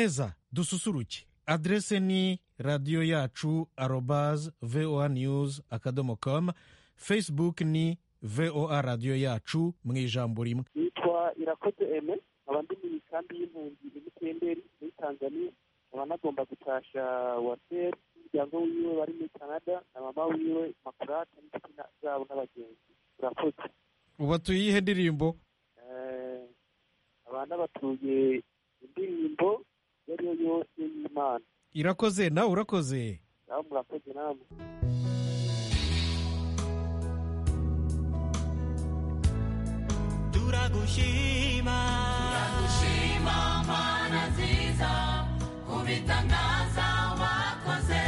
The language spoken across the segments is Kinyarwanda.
neza dususuruke adrese ni radiyo yacu arobaze voa news akadomo komu facebook ni voa radiyo yacu mu ijambo rimwe nitwa irakoze eme nkaba ndi mu ikambi y'impunzi iri temberi muri tanzania nkaba nagomba gutasha waseri umuryango wiwe bari muri canada na mama wiwe makurate n'inshuti zabo n'abagenzi urakoze ubu atuye iyihe ndirimbo Eh, abana batuye indirimbo iyo ari yo yose y'imana irakoze nawe urakoze nawe murakoze namwe turagushima Shima mana nziza kubitangaza wakoze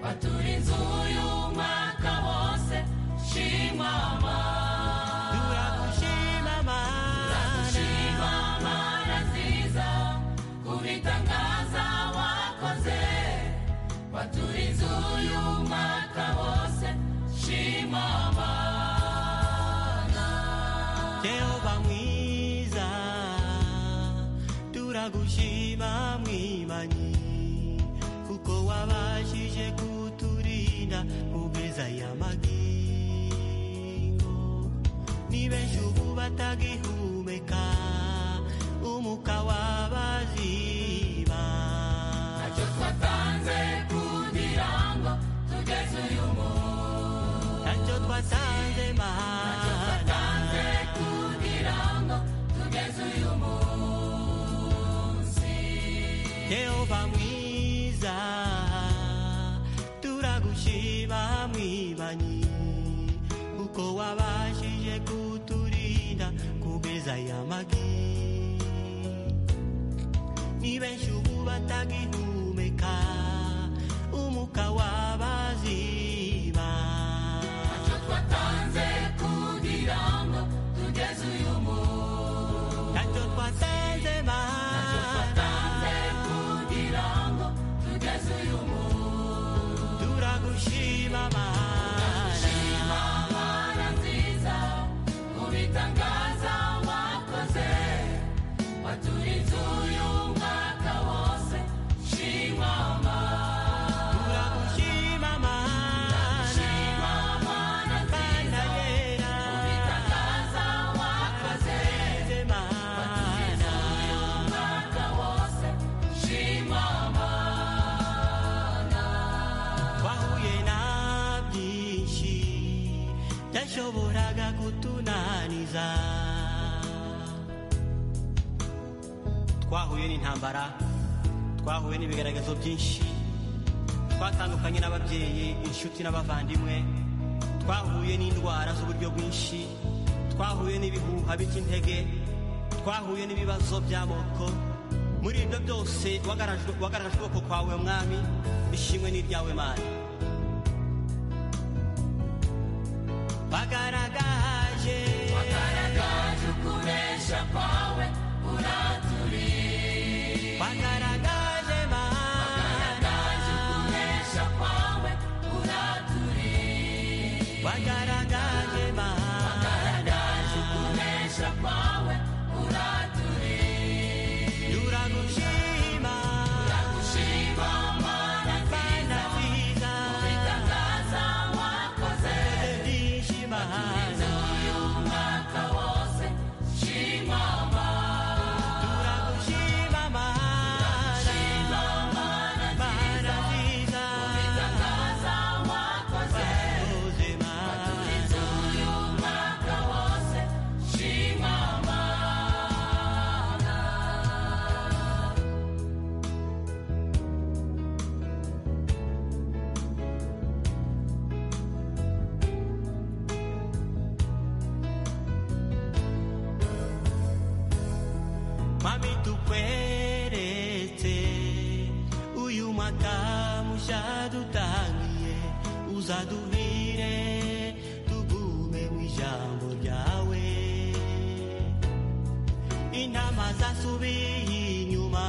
baturinze uyu mwaka wose shima mana turagushima mana shima mana nziza kubitangaza wakoze baturinze uyu mwaka wose shima mana jehova mwiza turagushima mwimanyi kuko wabashije kuturinda mu beza y'amagingo ni benshi ubu batagihumeka umuka wabaziba ntacyo twatanze kugira ngo tugeze uyu munsi ntacyo twasanze mana Tanze kugira ngo tugeze uyu munsi Yehova mwiza turagushima mwibanyi kuko wabashije kuturinda kubeza y'amagi ni benshi ubu batagihumeka umuka wabaziba ntacyo twatanze kugira ngo tugeze uyu munsi ntacyo twasanze Ntacyo mana twatanze kugira ngo tugeze uyu munsi turagushima mana shima mana nziza ubitangaza wakoze waturize uyu mwaka wose shima mana turagushima mana yashoboraga kutunaniza twahuye n'intambara twahuye n'ibigaragazo byinshi twatandukanye n'ababyeyi inshuti n'abavandimwe twahuye n'indwara z'uburyo bwinshi twahuye n'ibihuha by'intege twahuye n'ibibazo by'amoko muri ibyo byose wagarajwe- wagaragaje ukuboko kwawe mwami ishimwe n'iryawe mana bagaragaje wagaragaje ukuresha kwawe uraturiye bagaragaje mana wagaragaje ukuresha kwawe uraturiye bagaragaje mana wagaragaje ukuresha kwawe uraturiye turagushima turagushima mana mana nziza nziza ubitangaza wakoze ndishima uyu mwaka wose shima mana turagushima mana shima mana mana nziza ubitangaza wakoze uze mana Turize uyu mwaka wose shima mana mami tukweretse uyu mwaka mushya dutangiye uzaduhire tugume mu ijambo ryawe intama zasubiye inyuma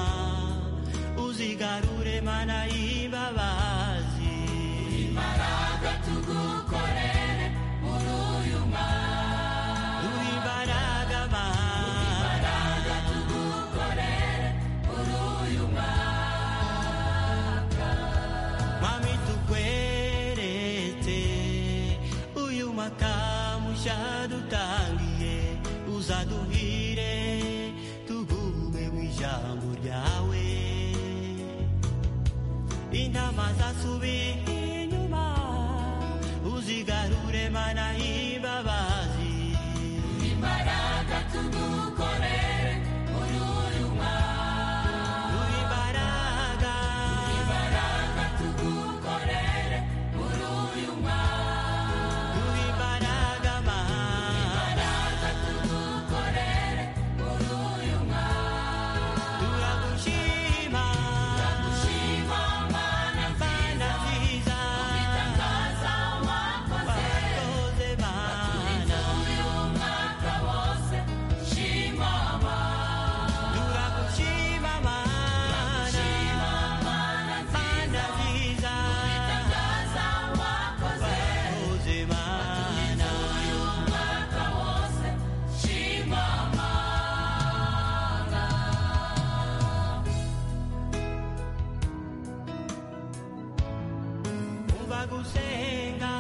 uzigarure mana y'imbabazi imbaraga tugukorere muri uyu mwaka duhe imbaraga mana imbaraga tugukorere muri uyu ryawe intama zasubiye inyuma uzigarure mana imbabazi imbaraga tudukorere ururuma imbaraga imbaraga tudukorere ururuma imbaraga mana imbaraga tudukorere ururuma turagushima ndagushima mana mana nziza mbitangaza wakoze wakoze mana uyu mwaka wose shima mana turagushima mana shima mana mana nziza nziza mbitangaza wakoze wakoze mana uyu mwaka wose shima mana umva gusenga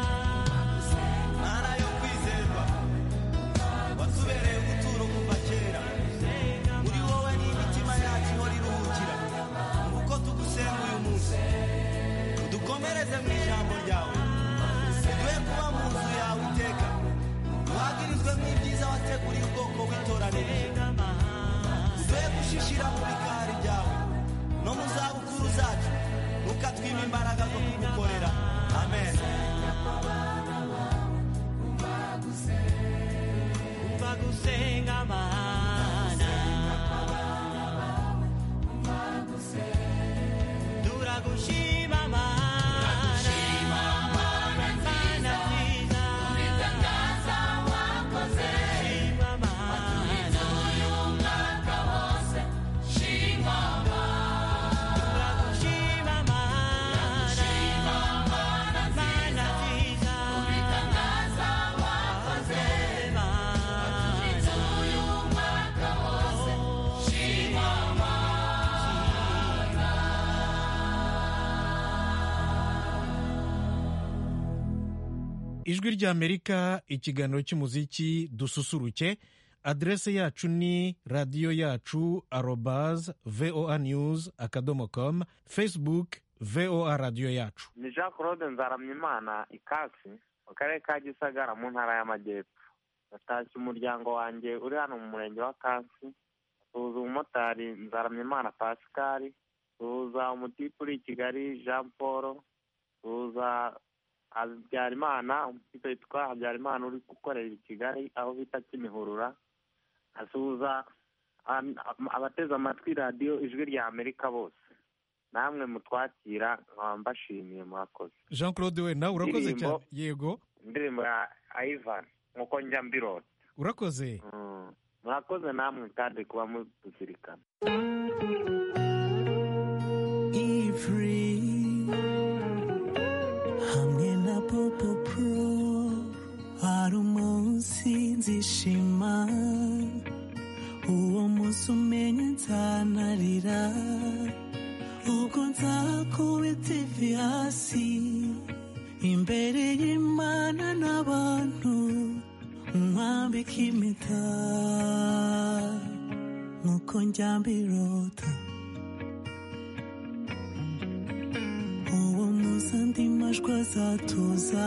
ntara yo kwizerwa wasubereye ubuturo kuva kera muri wowe n'imitima yacu ihora iruhukira nguko tugusenga uyu munsi udukomereze mu ijambo ryawe uduhe kuba mu nzu yawe iteka duhagirizwe nk'ibyiza wateguriye ubwoko witoranirije uduhe gushishira mu bikari byawe no mu zabukuru zacu ntukatwime imbaraga zo kugukorera amen umva gusenga mana turagushima mana mana nziza mbitangaza wakoze shima mana uyu mwaka wose shima mana turagushima mana shima mana mana nziza nziza mbitangaza wakoze mana uyu mwaka wose shima mana ijwi ry'amerika ikiganiro cy'umuziki dususuruke aderese yacu ni radiyo yacu arobaz voa news akadomo com facebook voa radiyo yacu ni jean claude nzaramyimana ikasi mu karere ka gisagara mu ntara y'amajyepfo natashye umuryango wanjye uri hano mu murenge wa kansi suhuza umumotari nzaramyimana pascal suhuza umutipe uri i kigali jean paul suhuza habyarimana umutipe witwa habyarimana uri gukorera i kigali aho bita kimihurura asuhuza an- abateze amatwi radiyo ijwi rya amerika bose namwe mutwakira nkaba mbashimiye murakoze jean claude we nawe urakoze Ndirimbo. cyane yego indirimbo ya ivan nkuko njya mbirota urakoze Mm. murakoze namwe kandi kuba muduzirikana Ifri hamwe na Popo Pro hari umunsi nzishima uwo munsi umenye nzanarira ubwo nzakube TV hasi imbere y'Imana n'abantu nkwambika impeta nkuko njya mbirota uwo munsi andi majwi azatuza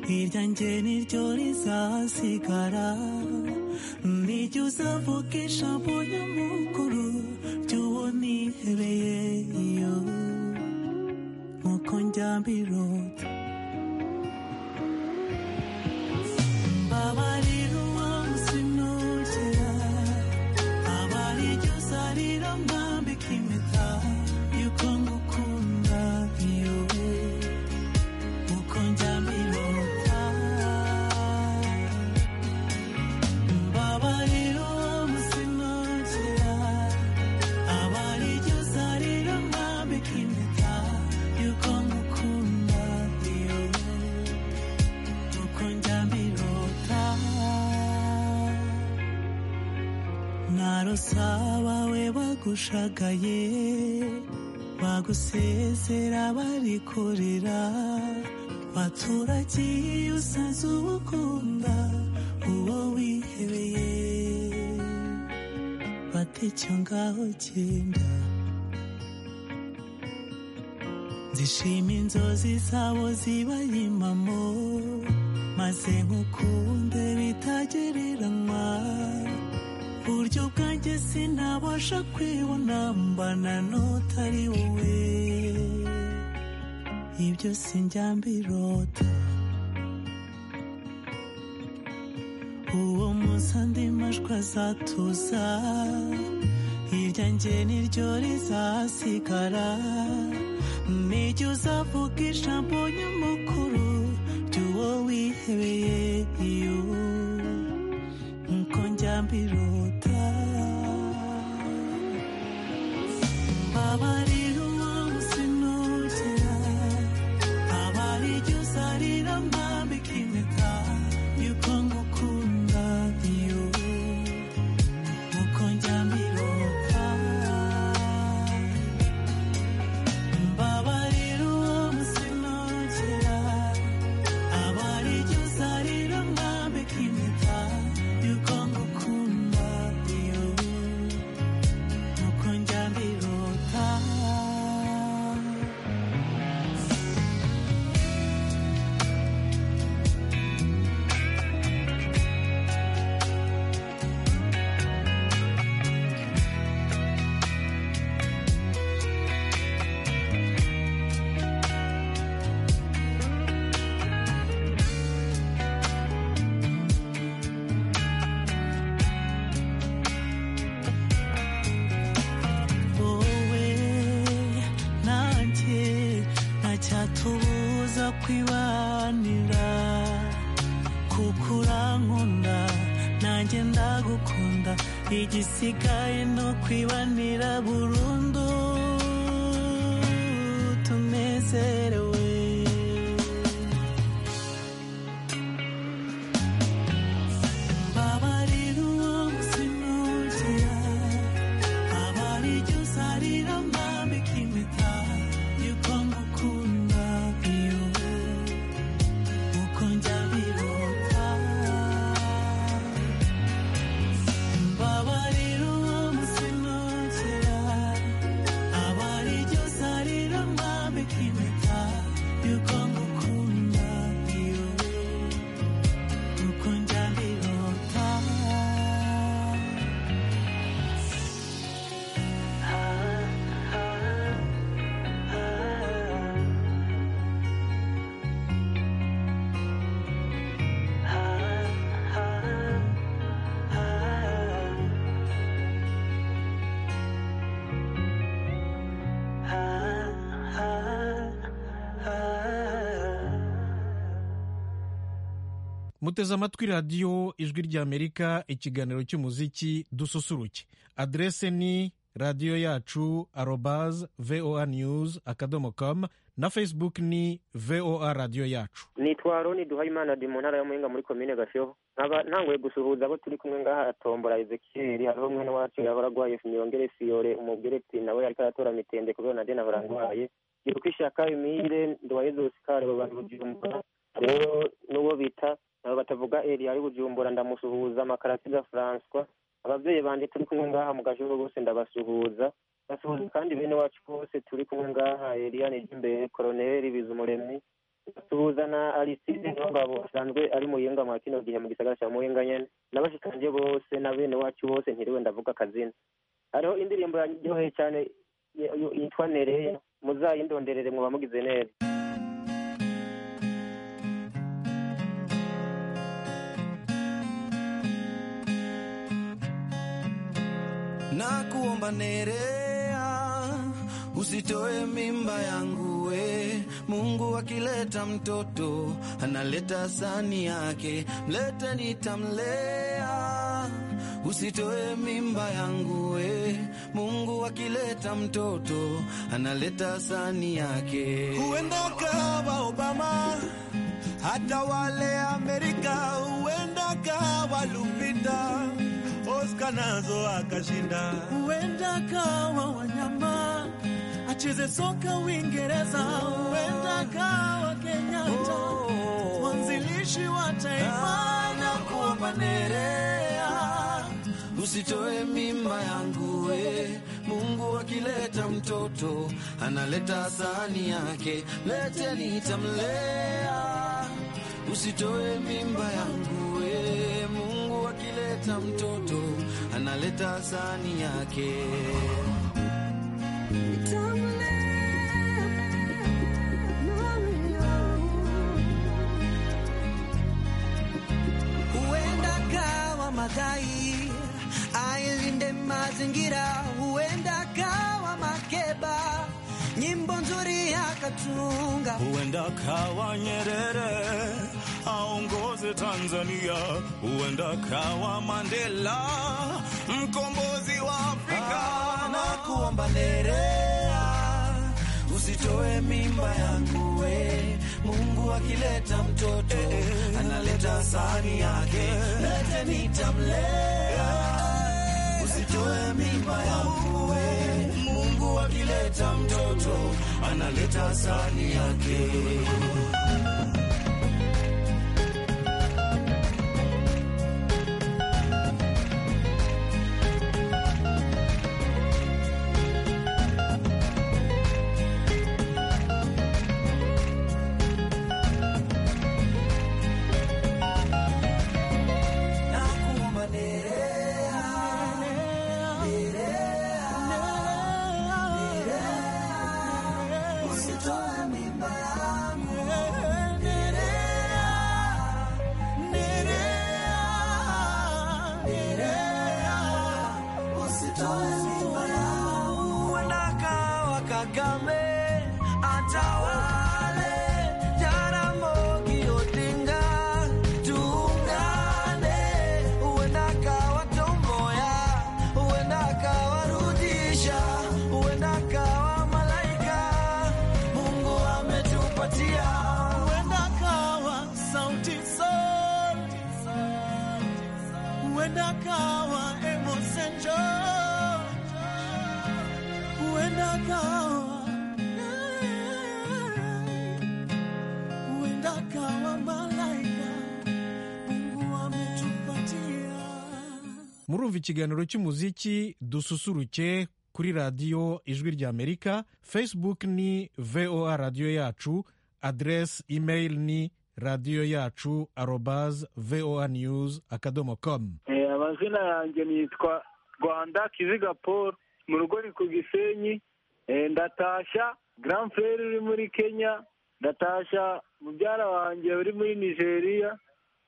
irya njye niryo rizasigara nijya uzavuga ijambo nyamukuru ry'uwo nihereye iyo nkuko njya mbirota mbabarira uwo munsi nugera abaryo zarira mwambika impeta yuko ngukunda iyo uko njya mbirota mbabarira umunsi nugera abaryo zarira mwambika impeta yuko ngukunda iyo uko njya mbirota narosaba we bagushagaye bagusezera barikorera baturagiye usanze ubukunda uwo wihebeye fata icyo ngaho genda zishima inzozi zabo zibanye impamo maze nkukunde bitagereranywa buryo bwanjye sinabasha kwibona mbana n'utari wowe ibyo sinjya mbirota uwo munsi andi majwi azatuza irya njye niryo rizasigara nijya uzavuga ijambo nyamukuru ry'uwo wihebeye iyo nko njya mbirota mbabarira umunsi nugera abari ijya uzarira mbambika impeta y'uko ngukunda iyo nkuko njya mbirota mbabarira umunsi nugera abari ijya uzarira mbambika impeta y'uko ngukunda iyo nkuko njya mbirota wowe nanjye ntacyatubuza kwibanira kuko urankunda nanjye ndagukunda igisigaye ni ukwibanira burundu tunezerewe mbabarira uwo munsi nugera abari ijya uzarira mbambika impeta y'uko ngukunda iyo uko njya birota mbabarira uwo munsi nugera abari ijya uzarira mbambika impeta y'uko ngukunda iyo uko njya birota muteze amatwi radiyo ijwi ry'amerika ikiganiro cy'umuziki dususuruke adrese ni radiyo yacu arobaz voa news akadomo com na facebook ni voa radiyo yacu nitwa roni duhayimana di mu ntara ya muyinga muri komine gasheho nkaba ntanguye gusuhuza abo turi kumwe ngaha atombora ezekiyeli hariho mwene wacu yahora arwaye miyongere siyore umubwire ati nawe ariko aratora mitende kubera na dena barangwaye giruka ishaka imire nduwaye zose karebo bari bujumbura rero n'uwo bita nabo batavuga eri ari bujumbura ndamusuhuza amakarasiga francois ababyeyi banjye turi kumwe ngaha mu gasheho bose ndabasuhuza basuhuza kandi bene wacu bose turi kumwe ngaha eliane ry'imbere koroneri bizumuremyi basuhuza na aliside ngabo asanzwe ari muyinga mwa kino gihe mu gisagara cya muyinga nyene n'abashikanje bose na bene wacu bose ntiriwe ndavuga akazina hariho indirimbo yaryoheye cyane y- y- yitwa nereya muzayindonderere mwoba mugize neza nakuomba Nerea, usitoe mimba yangu we. Mungu akileta mtoto analeta sani yake, mlete nitamlea. Usitoe mimba yangu we. Mungu akileta mtoto analeta sani yake. Huenda kawa Obama, hata wale Amerika, huenda kawa Lupita Oscar nazo akashinda, huenda kawa wanyama acheze soka Uingereza, huenda kawa Kenyatta mwanzilishi wa taifa na kuomba Nerea usitoe mimba yangu we mungu akileta mtoto analeta sahani yake leteni nitamlea usitoe mimba yangu we mungu akileta mtoto analeta sahani yake huenda kawa madhai ailinde mazingira huenda kawa makeba nyimbo nzuri akatunga huenda kawa Nyerere aongoze Tanzania, huenda kawa Mandela mkombozi wa Afrika. na kuomba nerea usitoe mimba yangu we mungu akileta mtoto analeta sahani yake lete nitamlea usitoe mimba yangu we mungu akileta mtoto analeta sahani yake nakuomba nerea usitoe mimba yangu Wendakawa Kagame atawale, Jaramogi Odinga tuungane. Wendakawa Tom Mboya, wendakawa Rudisha, wendakawa Malaika, Mungu ametupatia. Wendakawa Sauti Sol, Huenda kawa Emerson Joe, huenda kawa, huenda kawa malaika Mungu ametupatia. murumva ikiganiro cy'umuziki dususuruke kuri radiyo ijwi ry'amerika facebook ni voa radiyo yacu aderesi imeri ni radiyo yacu arobaze voa news akadomo komu Eh, amazina yanjye nitwa rwanda kiziga paul mu rugo ni ku gisenyi Eh, ndatashya grand frere uri muri kenya ndatashya mubyara wanjye uri muri nigeria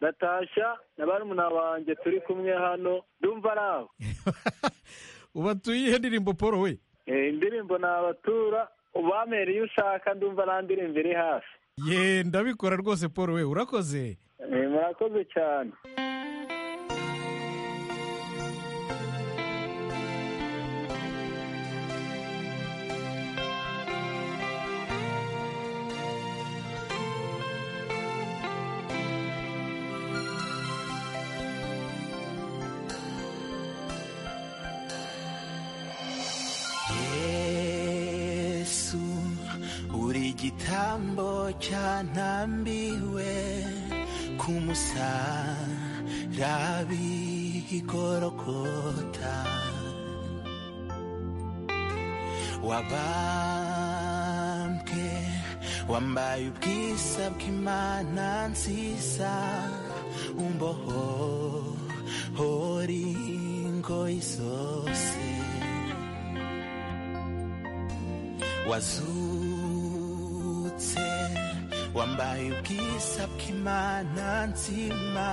ndatashya na barumuna banjye turi kumwe hano ndumva ari aho ubatuye ihe ndirimbo paul we Eh, indirimbo ni abatura ubamere iyo ushaka ndumva nta ndirimbo iri hafi ye ndabikora rwose paul we urakoze Eh, murakoze cyane yesu uri igitambo cyantambiwe ku musarabi igorogota wabambwe wambaye ubwiza bw'imana nziza umboho hori ingoyi zose wazutse wambaye ubwiza bw'imana nzima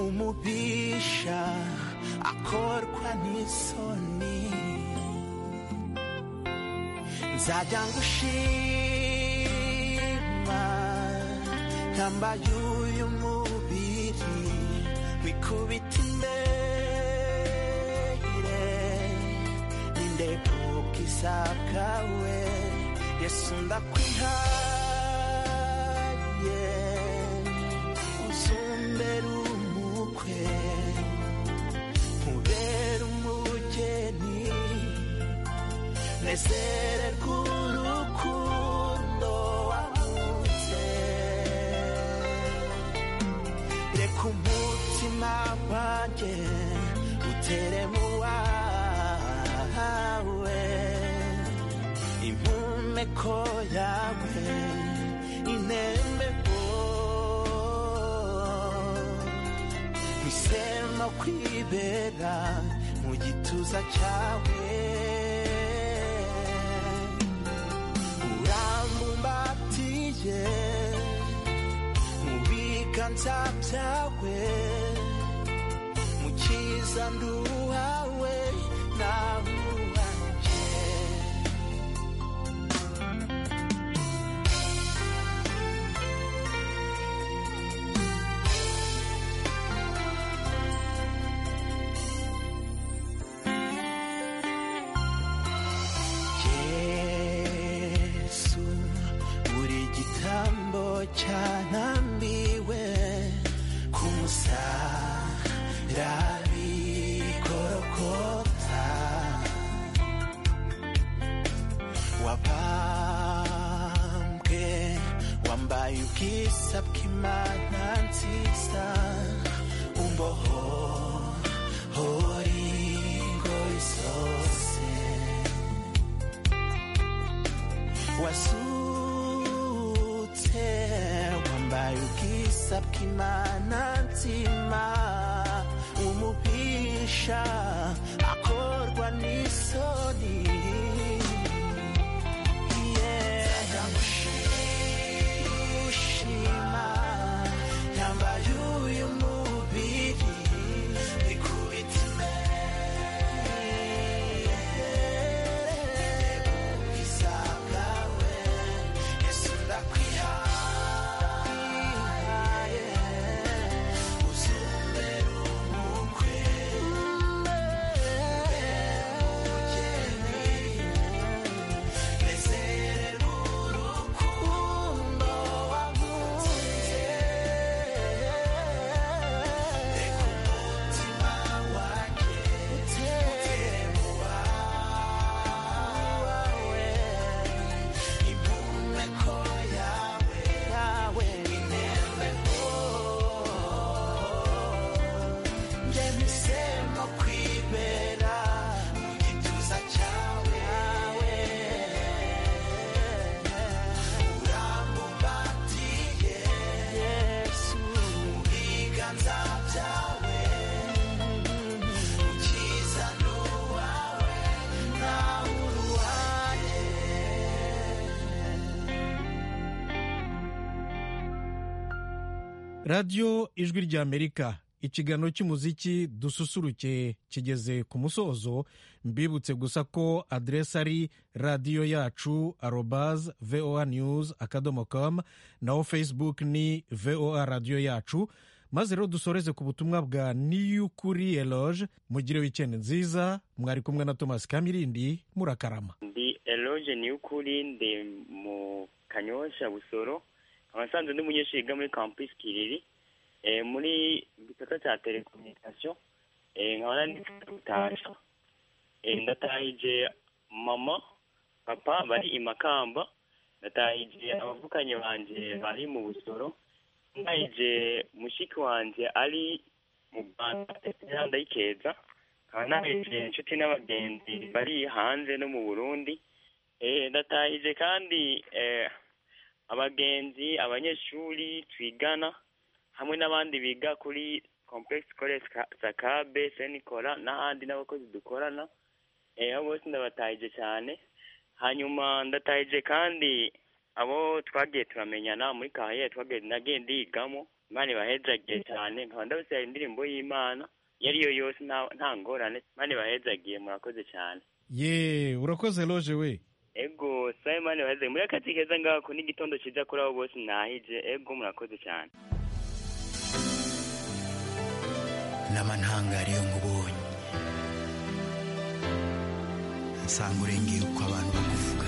umubisha akorwa n'isoni nzajya ngushima ntambaye uyu mubiri wikubita imbere nindebukiza bwawe yesu ndakwihaye uzumbere umukwe ubere umugeni nezererwe urukundo wabutse reka umutima wanjye teremua we impumeko yawe inembeko misema kwibera mu gituza cyawe urambumbatiye mu biganza byawe mukiza nduhawe nahuhanje yesu buri gitambo cyanambiwe ku musarari gorogota wabambwe wambaye ubwiza bw'imana nziza umbohori ingoyi zose wasutse wambaye ubwiza bw'imana nzima umubisha akorwa n'isoni Nzaramushima, yambaye uyu mubiri, ikubita imbere, izabwawe, Yesu ndakwihaye, uzumere umukwe, umugeni, nezerere urukundo wakunze, reka umutima wanjye utere mu wawe, impumeko yawe, yawe inembeho ngemisemo kwibera mu gituza cyawe urambubatiye yesu mu biganza byawe ukiza n'uwawe nawe uruhaye radiyo ijwi ry'amerika ikiganiro cy'umuziki dususuruke kigeze ku musozo mbibutse gusa ko aderesi ari radiyo yacu arobaze voa news akadomo com naho facebook ni voa radiyo yacu maze rero dusoreze ku butumwa bwa niyukuri eloge mugire wikendi nziza mwari kumwe na thomas kamirindi murakarama ndi eloge niyukuri ndi mu kanyosha busoro abasanzwe ndi umunyeshuri yiga muri campus kiriri eh, muri gisata cya telecommunication eh, nkaba nanditse gutaha eh, ndatahije mama papa bari i makamba ndatahije abavukanye banje bari mu busoro ndahije mushiki wanje ari mu rwanda ndetse ndayikeza nkaba nahije inshuti n'abagenzi bari hanze no mu burundi eh, ndatahije kandi eh, abagenzi abanyeshuri twigana hamwe n'abandi biga kuri complex college Ka- sakabe senikora n'ahandi n'abakozi dukorana eh, abo bose ndabatahije cyane hanyuma ndatahije kandi abo twagiye turamenyana muri kahaye twagiye nagiye ndigamo imana ibahezagiye cyane nkaba ndabasaba indirimbo y'imana iyo ari yo yose nta- nta ngorane imana ibahezagiye murakoze cyane ye urakoze eloge we ego sabe imana ibahezagiye muri akazi keza ngako n'igitondo cyiza kuri abo bose nahije ego murakoze cyane nama ntangariye nkubonye nsanga urengeye uko abantu bakuvuga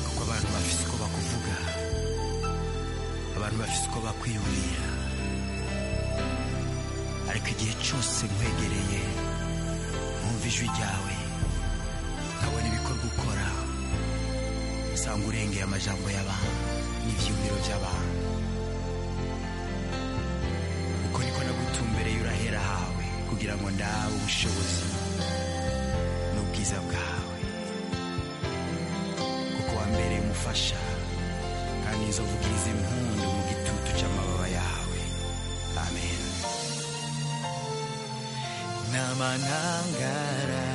kuko abantu bafite uko bakuvuga abantu bafite uko bakwiyumvira ariko igihe cyose nkwegereye nkumva ijwi ryawe nkabona ibikorwa ukora nsanga urengeye amajambo y'abantu n'ibyiyumviro by'abantu uko niko nagutumbereye urahera kugira ngo nawe ubushobozi n'ubwiza bwawe kuko wambereye umufasha kandi inzovu ubwiza impundu mu gitutu cy'amababa yawe amen n'amanangara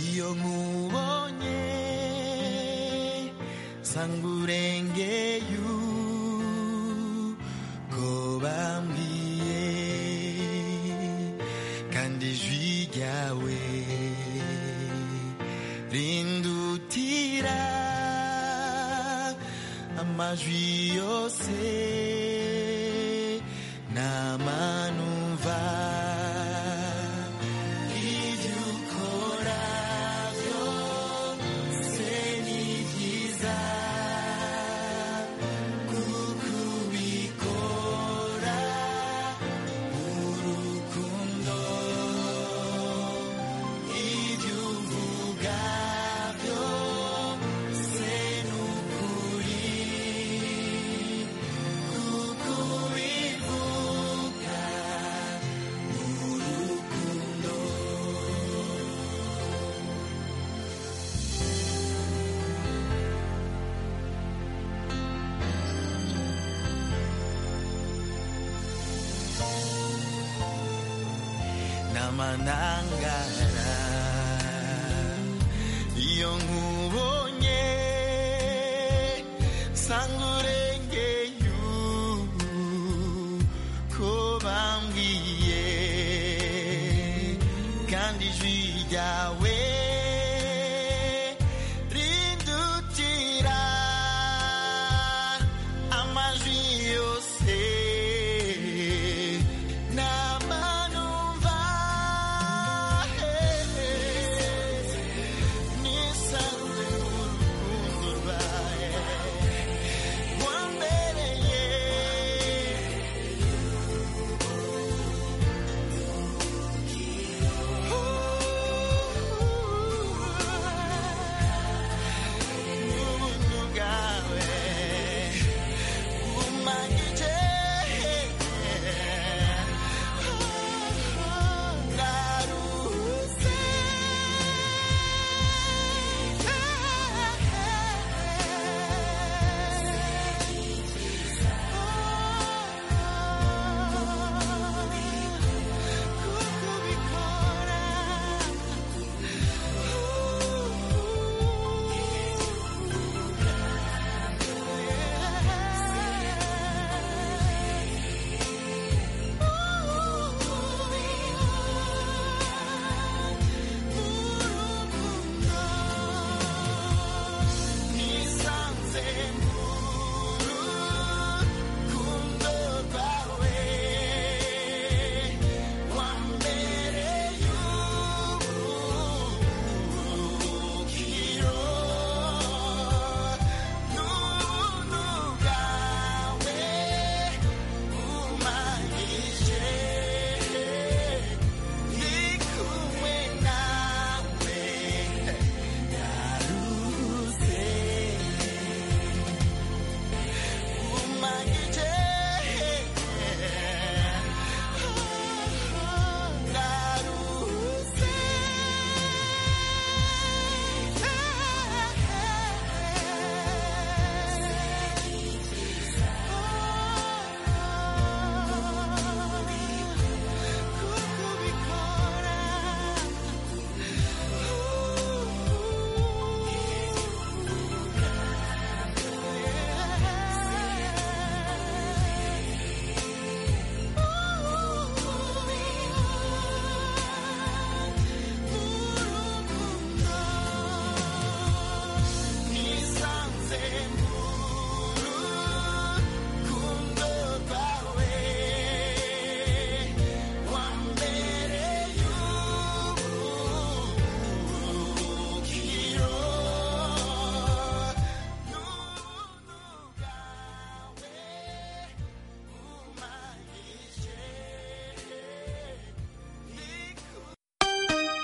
iyo nkubonye sanga urengeye uko bambwiye kandi ijwi ryawe rindutira amajwi yose n'amanumva ibyo ukora byose ni byiza kuko ubikora urukundo ibyo uvuga byose ni ukuri kuko ubivuga urukundo n'amanangara iyo nkubonye sanga urengeye uko bambwiye kandi ijwi ryawe